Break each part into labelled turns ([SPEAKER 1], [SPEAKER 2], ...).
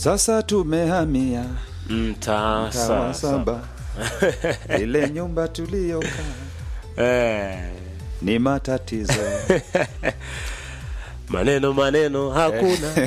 [SPEAKER 1] Sasa tumehamia
[SPEAKER 2] mtaa
[SPEAKER 1] mtaa wa
[SPEAKER 2] sasa.
[SPEAKER 1] saba, ile nyumba tuliyokaa
[SPEAKER 2] Eh,
[SPEAKER 1] ni matatizo.
[SPEAKER 2] maneno maneno hakuna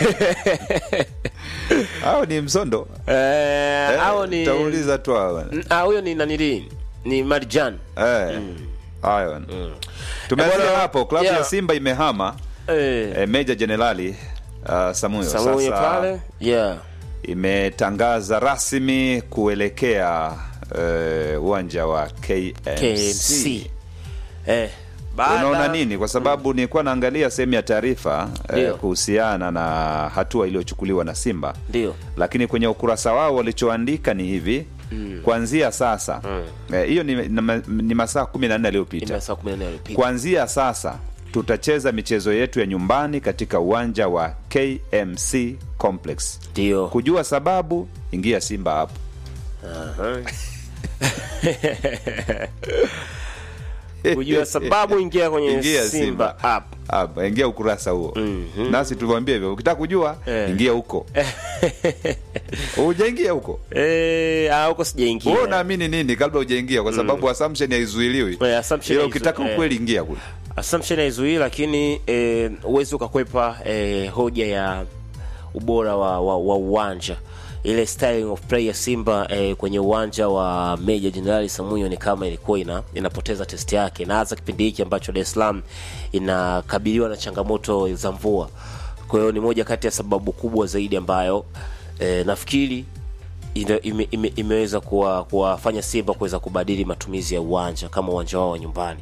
[SPEAKER 1] Au ni msondo
[SPEAKER 2] Eh, au ni
[SPEAKER 1] tauliza tu hawa.
[SPEAKER 2] Mm, ah, huyo ni nanili ni Marjan
[SPEAKER 1] Eh, hayo tumeanzia
[SPEAKER 2] Eh, bwana,
[SPEAKER 1] hapo. Klabu ya
[SPEAKER 2] yeah.
[SPEAKER 1] Simba imehama
[SPEAKER 2] eh,
[SPEAKER 1] eh, Meja Jenerali uh, Samuyo
[SPEAKER 2] Samuyo
[SPEAKER 1] sasa
[SPEAKER 2] pale yeah.
[SPEAKER 1] imetangaza rasmi kuelekea eh, uwanja wa KMC.
[SPEAKER 2] KMC eh, baada-
[SPEAKER 1] Unaona nini? Kwa sababu nilikuwa naangalia sehemu ya taarifa eh,
[SPEAKER 2] Ndio.
[SPEAKER 1] kuhusiana na hatua iliyochukuliwa na Simba,
[SPEAKER 2] ndio
[SPEAKER 1] lakini kwenye ukurasa wao walichoandika ni hivi kuanzia sasa eh, hiyo ni, ni, ni masaa kumi na nne yaliyopita
[SPEAKER 2] ime saa 14 yaliyopita.
[SPEAKER 1] kuanzia sasa tutacheza michezo yetu ya nyumbani katika uwanja wa KMC Complex.
[SPEAKER 2] ndio
[SPEAKER 1] Kujua sababu, ingia Simba hapo.
[SPEAKER 2] Aha. kujua sababu ingia kwenye
[SPEAKER 1] Ingia
[SPEAKER 2] Simba app
[SPEAKER 1] Hapa, ingia ukurasa huo
[SPEAKER 2] Mhm.
[SPEAKER 1] nasi tuliwaambia hivyo, ukitaka kujua
[SPEAKER 2] Eh.
[SPEAKER 1] ingia huko. Hujaingia huko
[SPEAKER 2] eh, ah, huko
[SPEAKER 1] wewe
[SPEAKER 2] sijaingia
[SPEAKER 1] unaamini nini kabla hujaingia? Kwa sababu assumption haizuiliwi,
[SPEAKER 2] Eh, assumption
[SPEAKER 1] ila
[SPEAKER 2] haizu-
[SPEAKER 1] ukitaka
[SPEAKER 2] eh.
[SPEAKER 1] ukweli ingia kule.
[SPEAKER 2] assumption haizuii lakini eh, uwezi ukakwepa eh, hoja ya ubora wa, wa, wa uwanja ile styling of play ya Simba eh, kwenye uwanja wa Meja Jenerali Samuyo ni kama ilikuwa ina, inapoteza test yake, na hasa kipindi hiki ambacho Dar es Salaam inakabiliwa na changamoto za mvua. Kwa hiyo ni moja kati ya sababu kubwa zaidi ambayo eh, nafikiri ime, ime, ime, imeweza kuwa- kuwafanya Simba kuweza kubadili matumizi ya uwanja kama uwanja wao wa nyumbani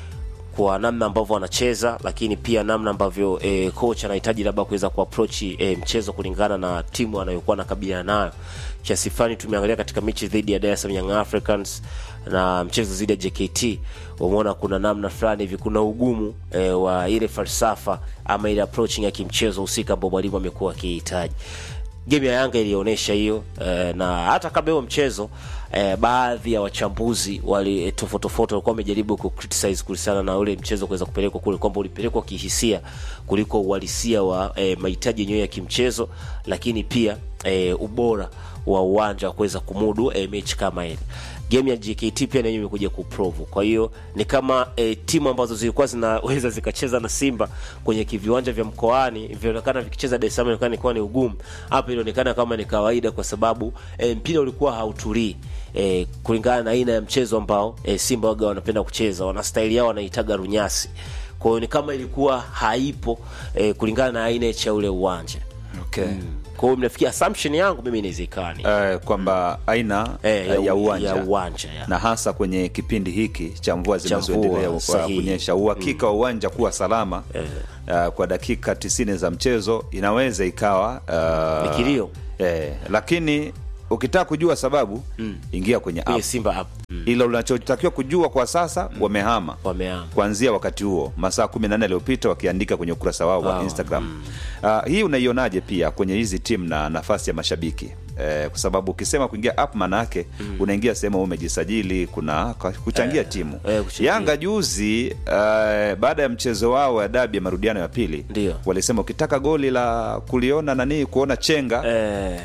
[SPEAKER 2] kwa namna ambavyo wanacheza, lakini pia namna ambavyo e, coach anahitaji labda kuweza kuapproach e, mchezo kulingana na timu anayokuwa anakabiliana nayo. Kiasi fulani tumeangalia katika mechi dhidi ya Dar es Salaam Young Africans na mchezo dhidi ya JKT, umeona kuna namna fulani hivi, kuna ugumu e, wa ile falsafa ama ile approaching ya kimchezo husika ambao mwalimu amekuwa akihitaji game ya Yanga ilionyesha hiyo eh, na hata kabla huo mchezo eh, baadhi ya wachambuzi wali eh, tofauti tofauti walikuwa wamejaribu ku criticize kuhusiana na ule mchezo kuweza kupelekwa kule kwamba ulipelekwa kihisia kuliko uhalisia wa eh, mahitaji yenyewe ya kimchezo, lakini pia eh, ubora wa uwanja wa kuweza kumudu eh, mechi kama ile game ya JKT pia nayo imekuja kuprove. Kwa hiyo ni kama e, timu ambazo zilikuwa zinaweza zikacheza na Simba kwenye kiviwanja vya mkoani vionekana vikicheza Dar es Salaam ilikuwa ilikuwa ni ugumu. Hapa ilionekana kama ni kawaida kwa sababu e, mpira ulikuwa hautulii e, kulingana na aina ya mchezo ambao e, Simba waga wanapenda kucheza, wana staili yao wanaitaga runyasi. Kwa hiyo ni kama ilikuwa haipo e, kulingana na aina ya ule uwanja.
[SPEAKER 1] Okay.
[SPEAKER 2] Kwa hiyo mnafikia assumption yangu mimi inawezekani
[SPEAKER 1] Eh, kwamba aina
[SPEAKER 2] Eh,
[SPEAKER 1] eh, ya
[SPEAKER 2] u-
[SPEAKER 1] uwanja
[SPEAKER 2] ya uwanja ya.
[SPEAKER 1] na hasa kwenye kipindi hiki cha mvua
[SPEAKER 2] Cha
[SPEAKER 1] zinazoendelea
[SPEAKER 2] mvua,
[SPEAKER 1] kwa
[SPEAKER 2] sahihi.
[SPEAKER 1] kunyesha, uhakika wa uwanja kuwa salama uh, kwa dakika tisini za mchezo inaweza ikawa uh,
[SPEAKER 2] Ni kilio.
[SPEAKER 1] eh, lakini ukitaka kujua sababu ingia kwenye app.
[SPEAKER 2] kwenye Simba app mm.
[SPEAKER 1] Ila unachotakiwa kujua kwa sasa wamehama
[SPEAKER 2] wameama
[SPEAKER 1] kuanzia wakati huo masaa 14 yaliyopita wakiandika kwenye ukurasa wao wa
[SPEAKER 2] Wow.
[SPEAKER 1] Instagram. Uh, hii unaionaje pia kwenye hizi timu na nafasi ya mashabiki eh, kwa sababu ukisema kuingia app maana yake unaingia sehemu wewe umejisajili, kuna kwa- kuchangia timu
[SPEAKER 2] eh, kuchangia.
[SPEAKER 1] Yanga juzi uh, baada ya mchezo wao wa dabi ya marudiano ya pili
[SPEAKER 2] Ndio.
[SPEAKER 1] walisema ukitaka goli la kuliona nani kuona chenga
[SPEAKER 2] eh,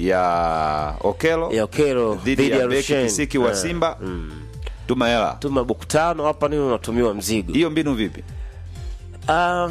[SPEAKER 1] ya Okelo
[SPEAKER 2] ya Okelo
[SPEAKER 1] dhidi ya beki
[SPEAKER 2] Rushen.
[SPEAKER 1] Kisiki wa
[SPEAKER 2] Eh,
[SPEAKER 1] Simba tuma hela.
[SPEAKER 2] tuma buku tano hapa nini unatumiwa mzigo
[SPEAKER 1] Hiyo mbinu vipi?
[SPEAKER 2] Ah,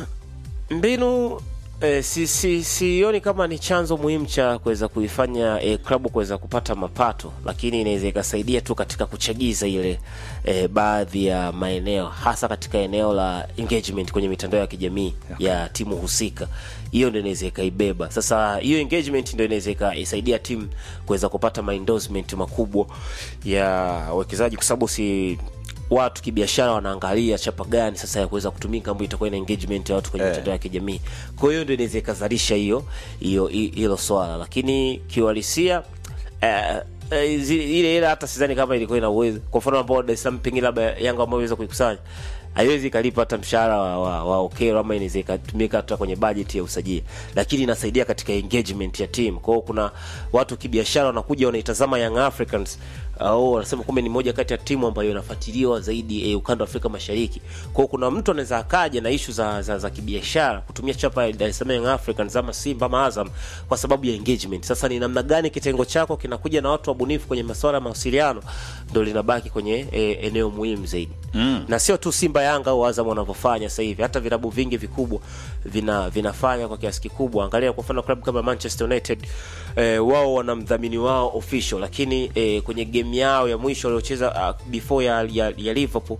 [SPEAKER 2] mbinu eh, si, si, sioni kama ni chanzo muhimu cha kuweza kuifanya eh, klabu kuweza kupata mapato, lakini inaweza ikasaidia tu katika kuchagiza ile eh, baadhi ya maeneo, hasa katika eneo la engagement kwenye mitandao ya kijamii ya timu husika. Hiyo ndio inaweza ikaibeba. Sasa hiyo engagement ndio inaweza ikaisaidia timu kuweza kupata maendorsement makubwa ya wawekezaji, kwa sababu si watu kibiashara wanaangalia chapa gani sasa ya kuweza kutumika ambayo itakuwa ina engagement ya watu kwenye
[SPEAKER 1] Eh.
[SPEAKER 2] mitandao ya kijamii. Kwa hiyo ndio inaweza ikazalisha hiyo hiyo hi- hilo swala, lakini kiuhalisia eh, eh, zi- ile ile hata sidhani kama ilikuwa ina uwezo. Kwa mfano ambao Dar es Salaam pengine labda Yanga ambao iweza kuikusanya haiwezi ikalipa hata mshahara wa, wa, wa Okero ama inaweza ikatumika hata kwenye bajeti ya usajili, lakini inasaidia katika engagement ya timu. Kwa hiyo kuna watu kibiashara wanakuja wanaitazama Young Africans au wanasema kumbe ni moja kati ya timu ambayo inafuatiliwa zaidi eh, ukanda wa Afrika Mashariki. Kwa hiyo kuna mtu anaweza akaja na ishu za, za, za kibiashara kutumia chapa ya Dar es Salaam Young Africans ama Simba ama Azam kwa sababu ya engagement. Sasa ni namna gani kitengo chako kinakuja na watu wabunifu kwenye masuala ya mawasiliano ndio linabaki kwenye eh, eneo muhimu zaidi mm. na sio tu Simba, Yanga au Azam wanavyofanya sasa hivi, hata vilabu vingi vikubwa vina vinafanya kwa kiasi kikubwa. Angalia kwa mfano klabu kama Manchester United eh, wao wana mdhamini wao official, lakini eh, kwenye game yao ya mwisho waliocheza uh, before ya, ya, ya Liverpool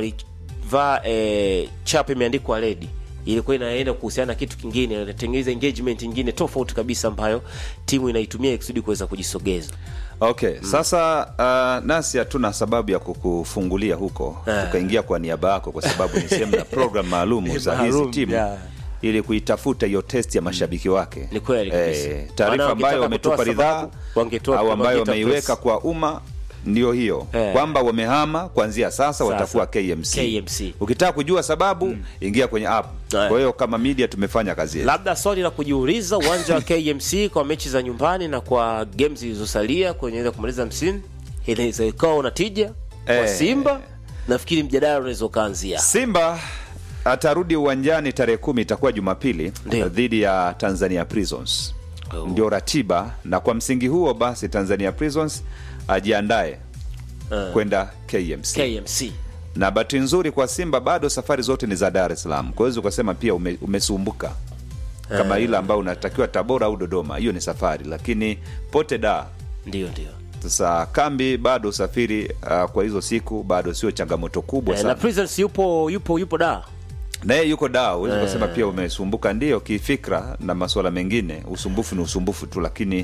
[SPEAKER 2] walivaa eh, chapa imeandikwa red ilikuwa inaenda kuhusiana na kitu kingine, inatengeneza engagement nyingine tofauti kabisa ambayo timu inaitumia ikusudi kuweza kujisogeza.
[SPEAKER 1] Okay, sasa uh, nasi hatuna sababu ya kukufungulia huko
[SPEAKER 2] Eh.
[SPEAKER 1] tukaingia kwa niaba yako, kwa sababu ni sehemu ya program maalum za hizi
[SPEAKER 2] Maalum,
[SPEAKER 1] timu
[SPEAKER 2] yeah.
[SPEAKER 1] ili kuitafuta hiyo test ya mashabiki wake.
[SPEAKER 2] Ni kweli kabisa.
[SPEAKER 1] Eh, taarifa
[SPEAKER 2] Maana
[SPEAKER 1] ambayo
[SPEAKER 2] wakitaka
[SPEAKER 1] wametupa
[SPEAKER 2] kutoa
[SPEAKER 1] ridhaa
[SPEAKER 2] sababu, wangetoa
[SPEAKER 1] au
[SPEAKER 2] kama
[SPEAKER 1] ambayo
[SPEAKER 2] Geita
[SPEAKER 1] wameiweka
[SPEAKER 2] Press.
[SPEAKER 1] kwa umma ndio hiyo
[SPEAKER 2] Eh.
[SPEAKER 1] kwamba wamehama kuanzia sasa,
[SPEAKER 2] Sasa.
[SPEAKER 1] watakuwa KMC.
[SPEAKER 2] KMC.
[SPEAKER 1] Ukitaka kujua sababu ingia kwenye app.
[SPEAKER 2] Eh.
[SPEAKER 1] Kwa hiyo kama media tumefanya kazi yetu.
[SPEAKER 2] Labda swali la kujiuliza, uwanja wa KMC kwa mechi za nyumbani na kwa games zilizosalia kwenye kumaliza msimu inaweza ikawa una tija kwa
[SPEAKER 1] Eh.
[SPEAKER 2] Simba. Nafikiri mjadala unaweza ukaanzia
[SPEAKER 1] Simba atarudi uwanjani tarehe kumi, itakuwa Jumapili
[SPEAKER 2] Ndio.
[SPEAKER 1] dhidi ya Tanzania Prisons.
[SPEAKER 2] Oh.
[SPEAKER 1] Ndio ratiba, na kwa msingi huo basi Tanzania Prisons ajiandae
[SPEAKER 2] Eh.
[SPEAKER 1] kwenda KMC.
[SPEAKER 2] KMC.
[SPEAKER 1] Na bahati nzuri kwa Simba bado safari zote ni za Dar es Salaam, kwa hiyo ukasema pia ume, umesumbuka kama ile ambayo unatakiwa Tabora au Dodoma, hiyo ni safari, lakini pote da
[SPEAKER 2] Ndio, ndio.
[SPEAKER 1] sasa kambi bado usafiri uh, kwa hizo siku bado sio changamoto kubwa
[SPEAKER 2] Eh,
[SPEAKER 1] sana
[SPEAKER 2] na Prisons yupo yupo yupo da
[SPEAKER 1] naye yuko da huwezi kusema pia umesumbuka ndio kifikra na masuala mengine usumbufu ni usumbufu tu lakini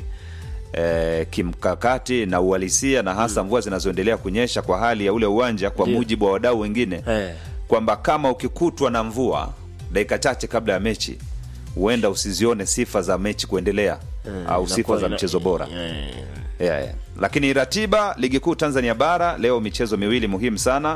[SPEAKER 1] eh, kimkakati na uhalisia na hasa mvua zinazoendelea kunyesha kwa hali ya ule uwanja kwa
[SPEAKER 2] Ndio.
[SPEAKER 1] mujibu wa wadau wengine
[SPEAKER 2] Eh.
[SPEAKER 1] kwamba kama ukikutwa na mvua dakika chache kabla ya mechi huenda usizione sifa za mechi kuendelea au sifa
[SPEAKER 2] Inakuwa
[SPEAKER 1] za
[SPEAKER 2] ina-
[SPEAKER 1] mchezo bora
[SPEAKER 2] eh,
[SPEAKER 1] yeah, yeah. lakini ratiba ligi kuu tanzania bara leo michezo miwili muhimu sana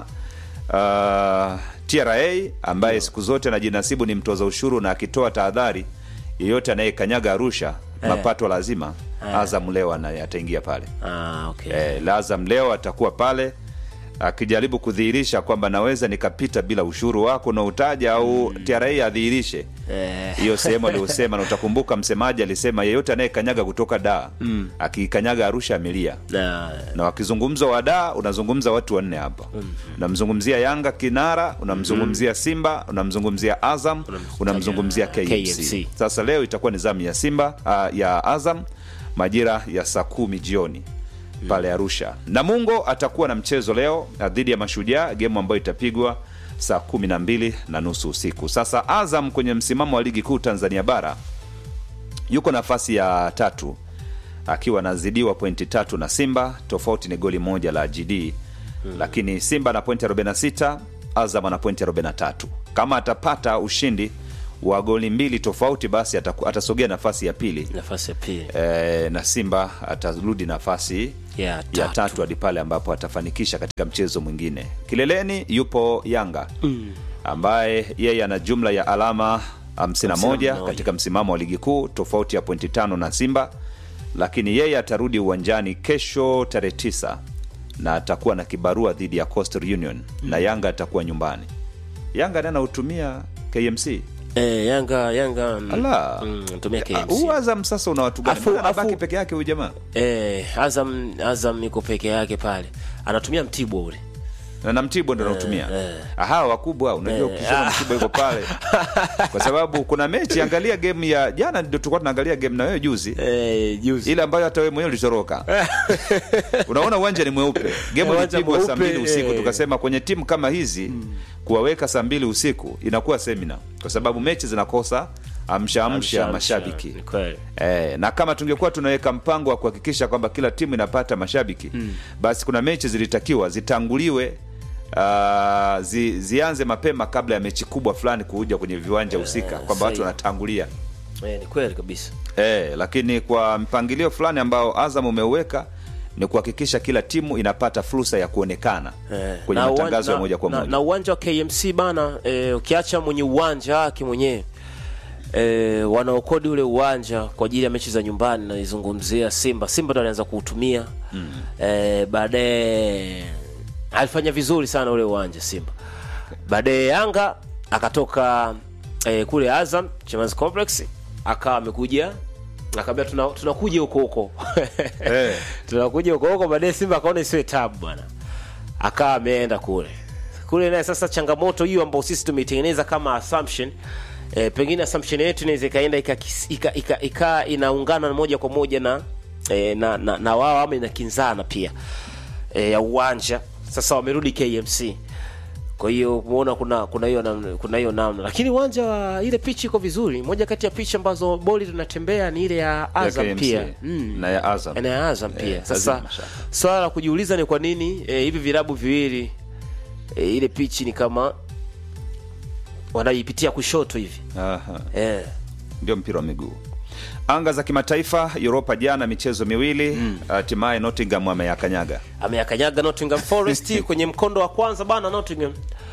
[SPEAKER 1] uh, tra ambaye siku zote anajinasibu ni mtoza ushuru na akitoa tahadhari yeyote anayekanyaga arusha mapato lazima azam leo ana- ataingia pale
[SPEAKER 2] Ah, okay.
[SPEAKER 1] eh, azam leo atakuwa pale akijaribu kudhihirisha kwamba naweza nikapita bila ushuru wako unaotaja au tra adhihirishe
[SPEAKER 2] Eh.
[SPEAKER 1] hiyo sehemu aliyosema na utakumbuka msemaji alisema yeyote anayekanyaga kutoka daa mm. akikanyaga arusha amelia
[SPEAKER 2] Na
[SPEAKER 1] na wakizungumza wa daa unazungumza watu wanne hapa unamzungumzia yanga kinara unamzungumzia simba unamzungumzia azam unamzungumzia KMC.
[SPEAKER 2] KMC.
[SPEAKER 1] sasa leo itakuwa ni zamu ya simba uh, ya azam majira ya saa kumi jioni pale arusha namungo atakuwa na mchezo leo uh, dhidi ya mashujaa gemu ambayo itapigwa saa kumi na mbili na nusu usiku sasa azam kwenye msimamo wa ligi kuu tanzania bara yuko nafasi ya tatu akiwa anazidiwa pointi tatu na simba tofauti ni goli moja la gd hmm. lakini simba ana pointi 46 azam ana pointi 43 kama atapata ushindi wa goli mbili tofauti basi ataku- atasogea nafasi ya pili
[SPEAKER 2] nafasi ya pili
[SPEAKER 1] e, na simba atarudi nafasi
[SPEAKER 2] ya
[SPEAKER 1] ya
[SPEAKER 2] tatu.
[SPEAKER 1] tatu hadi pale ambapo atafanikisha katika mchezo mwingine kileleni yupo yanga mm. ambaye yeye ana jumla ya alama 51
[SPEAKER 2] 51.
[SPEAKER 1] katika msimamo wa ligi kuu tofauti ya pointi tano na simba lakini yeye atarudi uwanjani kesho tarehe 9 na atakuwa na kibarua dhidi ya coastal union mm. na yanga atakuwa nyumbani yanga naye anautumia kmc
[SPEAKER 2] Eh, Yanga Yanga mm,
[SPEAKER 1] Ala.
[SPEAKER 2] mm, tumia
[SPEAKER 1] Ah,
[SPEAKER 2] KMC.
[SPEAKER 1] huu azam sasa una watu gani
[SPEAKER 2] Afu-
[SPEAKER 1] Mbona anabaki
[SPEAKER 2] afu-
[SPEAKER 1] peke yake huyu jamaa
[SPEAKER 2] Eh, Azam Azam yuko peke yake pale. Anatumia Mtibwa ule.
[SPEAKER 1] na na mtibwa ndo nautumia aha wakubwa unajua ukisema mtibwa iko pale kwa sababu kuna mechi angalia game ya jana ndio tulikuwa tunaangalia game na wewe juzi
[SPEAKER 2] Eh, juzi.
[SPEAKER 1] ile ambayo hata wewe mwenyewe ulitoroka unaona uwanja ni mweupe game
[SPEAKER 2] Uwanja
[SPEAKER 1] ilipigwa saa
[SPEAKER 2] mweupe,
[SPEAKER 1] mbili usiku
[SPEAKER 2] eh.
[SPEAKER 1] tukasema kwenye timu kama hizi kuwaweka saa mbili usiku inakuwa semina kwa sababu mechi zinakosa amsha amsha mashabiki
[SPEAKER 2] Ni kweli.
[SPEAKER 1] Eh, na kama tungekuwa tunaweka mpango wa kuhakikisha kwamba kila timu inapata mashabiki mm. basi kuna mechi zilitakiwa zitanguliwe uh, zi, zianze mapema kabla ya mechi kubwa fulani kuja kwenye viwanja husika kwamba watu
[SPEAKER 2] sahihi.
[SPEAKER 1] wanatangulia
[SPEAKER 2] Eh, ni kweli kabisa.
[SPEAKER 1] eh, lakini kwa mpangilio fulani ambao Azam umeuweka ni kuhakikisha kila timu inapata fursa ya kuonekana
[SPEAKER 2] Eh,
[SPEAKER 1] kwenye
[SPEAKER 2] na
[SPEAKER 1] matangazo
[SPEAKER 2] uwan-
[SPEAKER 1] ya moja kwa
[SPEAKER 2] na,
[SPEAKER 1] moja
[SPEAKER 2] na uwanja wa KMC bana eh, ukiacha mwenye uwanja wake mwenyewe eh, wanaokodi ule uwanja kwa ajili ya mechi za nyumbani naizungumzia Simba. Simba ndo alianza kuutumia mm. eh, baadaye alifanya vizuri sana ule uwanja Simba. Baadaye Yanga akatoka eh, kule Azam Chamazi Complex akawa amekuja akaambia tuna- tunakuja huko huko
[SPEAKER 1] Eh.
[SPEAKER 2] tunakuja huko huko. Baadaye Simba akaona isiwe tabu bwana, akawa ameenda kule kule. Naye sasa changamoto hiyo ambayo sisi tumeitengeneza kama assumption e, pengine assumption yetu inaweza ikaenda ika, ika, ika, ika inaungana moja kwa moja na e, na, na, na wao ama inakinzana pia e, ya uwanja. Sasa wamerudi KMC kwa hiyo umeona kuna kuna hiyo namna kuna hiyo namna, lakini uwanja wa ile pichi iko vizuri. Moja kati ya pichi ambazo boli tunatembea ni ile ya
[SPEAKER 1] ya
[SPEAKER 2] Azam
[SPEAKER 1] KMC
[SPEAKER 2] pia mm
[SPEAKER 1] na ya Azam
[SPEAKER 2] na ya Azam pia.
[SPEAKER 1] Eh,
[SPEAKER 2] Sasa
[SPEAKER 1] lazima shaka.
[SPEAKER 2] swala la kujiuliza ni kwa nini eh, hivi vilabu viwili eh, ile pichi ni kama wanaipitia kushoto hivi
[SPEAKER 1] Aha.
[SPEAKER 2] eh.
[SPEAKER 1] ndio mpira wa miguu anga za kimataifa Europa jana michezo miwili hatimaye Nottingham ameyakanyaga
[SPEAKER 2] ameyakanyaga Nottingham Forest kwenye mkondo wa kwanza bana. Nottingham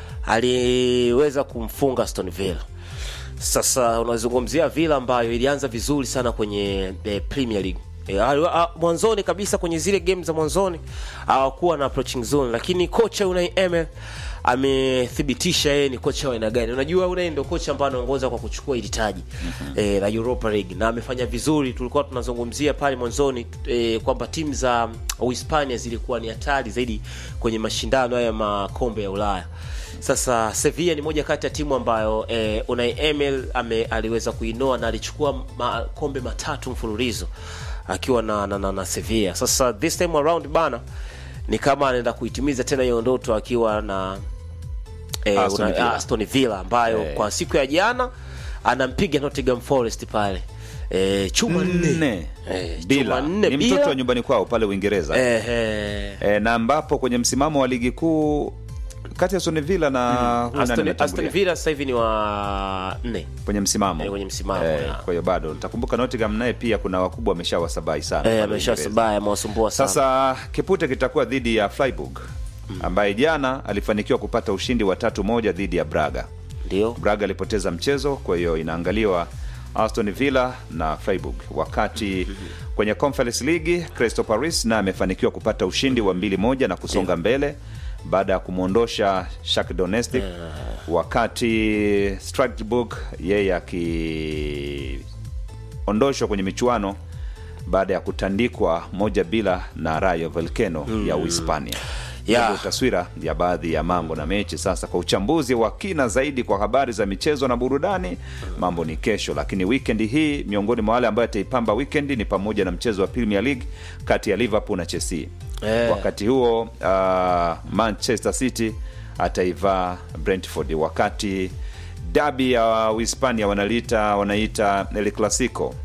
[SPEAKER 2] aliweza kumfunga Aston Villa. Sasa unazungumzia Villa ambayo ilianza vizuri sana kwenye eh, Premier League E, mwanzoni kabisa kwenye zile game za mwanzoni hawakuwa na approaching zone, lakini kocha Unai Emery amethibitisha yeye ni kocha wa aina gani. Unajua Unai ndio kocha ambaye anaongoza kwa kuchukua hili taji eh, la Europa League na amefanya vizuri. Tulikuwa tunazungumzia pale mwanzoni eh, kwamba timu za Uhispania zilikuwa ni hatari zaidi kwenye mashindano haya ya makombe ya Ulaya. Sasa Sevilla ni moja kati ya timu ambayo eh, Unai Emery ame, aliweza kuinoa na alichukua makombe matatu mfululizo akiwa na, na, na, na Sevilla. Sasa this time around bana ni kama anaenda kuitimiza tena hiyo ndoto akiwa na eh,
[SPEAKER 1] Aston
[SPEAKER 2] una-
[SPEAKER 1] Villa.
[SPEAKER 2] Aston Villa ambayo
[SPEAKER 1] Eh.
[SPEAKER 2] kwa siku ya jana anampiga Nottingham Forest pale eh, chuma nne
[SPEAKER 1] nne
[SPEAKER 2] Eh,
[SPEAKER 1] bila
[SPEAKER 2] chuma nne
[SPEAKER 1] ni
[SPEAKER 2] bila.
[SPEAKER 1] mtoto wa nyumbani kwao pale Uingereza
[SPEAKER 2] eh, eh.
[SPEAKER 1] e, na ambapo kwenye msimamo wa ligi kuu kati ya Aston Villa na huyu nani
[SPEAKER 2] Aston,
[SPEAKER 1] ametangulia?
[SPEAKER 2] Aston Villa sasa hivi ni wa nne
[SPEAKER 1] kwenye msimamo
[SPEAKER 2] Eh, kwenye msimamo,
[SPEAKER 1] Eh,
[SPEAKER 2] ya.
[SPEAKER 1] kwa hiyo bado utakumbuka Nottingham naye pia kuna wakubwa wameshawasabai sana
[SPEAKER 2] eh,
[SPEAKER 1] pale
[SPEAKER 2] amesha
[SPEAKER 1] Uingereza.
[SPEAKER 2] sabaya amewasumbua sana
[SPEAKER 1] Sasa kipute kitakuwa dhidi ya Freiburg ambaye jana alifanikiwa kupata ushindi wa tatu moja dhidi ya Braga.
[SPEAKER 2] ndio
[SPEAKER 1] Braga alipoteza mchezo, kwa hiyo inaangaliwa Aston Villa na Freiburg. Wakati kwenye Conference League Crystal Palace na amefanikiwa kupata ushindi wa mbili moja na kusonga mbele baada ya kumwondosha Shakhtar Donetsk, wakati Strasbourg yeye akiondoshwa kwenye michuano baada ya kutandikwa moja bila na Rayo Vallecano ya Uhispania.
[SPEAKER 2] Yeah.
[SPEAKER 1] Ndio taswira ya baadhi ya mambo na mechi. Sasa kwa uchambuzi wa kina zaidi kwa habari za michezo na burudani, mambo ni kesho, lakini weekend hii miongoni mwa wale ambayo ataipamba weekend ni pamoja na mchezo wa Premier League kati ya Liverpool na Chelsea.
[SPEAKER 2] Eh.
[SPEAKER 1] Wakati huo uh, Manchester City ataivaa Brentford, wakati dabi ya Uhispania wanaliita wanaita El Clasico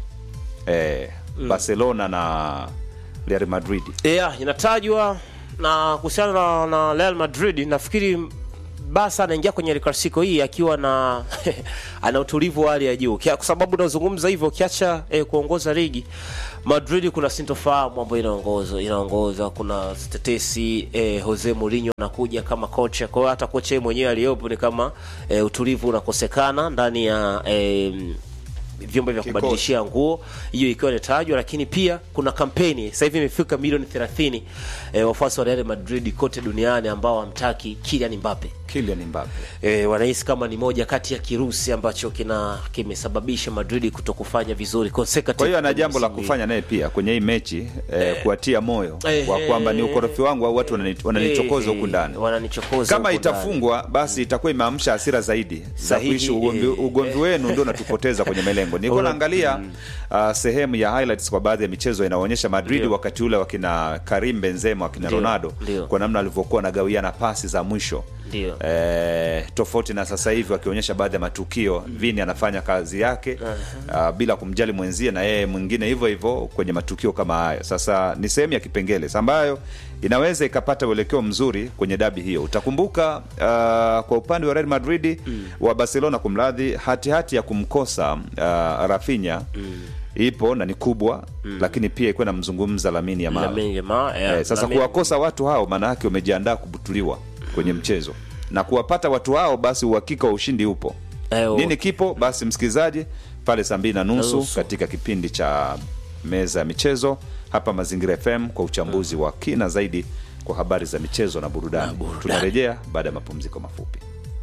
[SPEAKER 1] eh, Barcelona na Real Madrid.
[SPEAKER 2] yeah, inatajwa na kuhusiana na, na Real Madrid nafikiri Barca anaingia kwenye El Clasico hii akiwa na ana utulivu wa hali ya juu, Kia- kwa sababu nazungumza hivyo, ukiacha eh, kuongoza ligi Madrid kuna sintofahamu ambayo inaongoza inaongoza, kuna tetesi eh, Jose Mourinho anakuja kama kocha. Kwa hiyo hata kocha yeye mwenyewe aliyopo ni kama eh, utulivu unakosekana ndani ya eh, vyombo vya
[SPEAKER 1] Kikosi.
[SPEAKER 2] kubadilishia nguo, hiyo ikiwa inatajwa, lakini pia kuna kampeni sasa hivi imefika milioni 30 eh, wafuasi wa Real Madrid kote duniani ambao hamtaki Kylian Mbappe.
[SPEAKER 1] Kylian Mbappe.
[SPEAKER 2] E, wanahisi kama ni moja kati ya kirusi ambacho kina kimesababisha Madrid kutokufanya vizuri consecutive
[SPEAKER 1] Kwa hiyo ana
[SPEAKER 2] kwenye
[SPEAKER 1] jambo la
[SPEAKER 2] msimu hii.
[SPEAKER 1] kufanya naye pia kwenye hii mechi eh, kuwatia moyo
[SPEAKER 2] Eh,
[SPEAKER 1] wa kwamba ni
[SPEAKER 2] eh,
[SPEAKER 1] ukorofi wangu au watu wanani- wananichokoza
[SPEAKER 2] Eh,
[SPEAKER 1] huku ndani.
[SPEAKER 2] wananichokoza
[SPEAKER 1] Kama
[SPEAKER 2] huku ndani.
[SPEAKER 1] itafungwa basi itakuwa imeamsha hasira zaidi za
[SPEAKER 2] Sahihi,
[SPEAKER 1] kuishi ugomvi,
[SPEAKER 2] eh,
[SPEAKER 1] ugomvi wenu ndio unatupoteza kwenye melengo. Nilikuwa
[SPEAKER 2] Ula-
[SPEAKER 1] naangalia uh, sehemu ya highlights kwa baadhi ya michezo inaonyesha Madrid
[SPEAKER 2] Ndio.
[SPEAKER 1] wakati ule wakina Karim Benzema wakina
[SPEAKER 2] Ndio,
[SPEAKER 1] Ronaldo
[SPEAKER 2] ndio.
[SPEAKER 1] kwa namna alivyokuwa wanagawiana pasi za mwisho
[SPEAKER 2] Ndio.
[SPEAKER 1] eh, tofauti na sasa hivi wakionyesha baadhi ya matukio Vini anafanya kazi yake uh, bila kumjali mwenzie na yeye mwingine hivyo hivyo kwenye matukio kama hayo. Sasa ni sehemu ya kipengele ambayo inaweza ikapata uelekeo mzuri kwenye dabi hiyo. Utakumbuka uh, kwa upande wa Real Madrid wa Barcelona, kumradhi, hatihati ya kumkosa uh, Rafinha ipo na ni kubwa lakini pia ikuwa namzungumza Lamine Yamal
[SPEAKER 2] Lamine Yamal, eh,
[SPEAKER 1] Eh, sasa
[SPEAKER 2] Lamine-
[SPEAKER 1] kuwakosa watu hao maana yake umejiandaa kubutuliwa kwenye mchezo na kuwapata watu hao basi uhakika wa ushindi upo
[SPEAKER 2] Eh,
[SPEAKER 1] nini kipo basi msikilizaji pale saa mbili na nusu
[SPEAKER 2] Nusu.
[SPEAKER 1] katika kipindi cha meza ya michezo hapa mazingira fm kwa uchambuzi wa kina zaidi kwa habari za michezo na burudani
[SPEAKER 2] burudani.
[SPEAKER 1] tunarejea baada ya mapumziko mafupi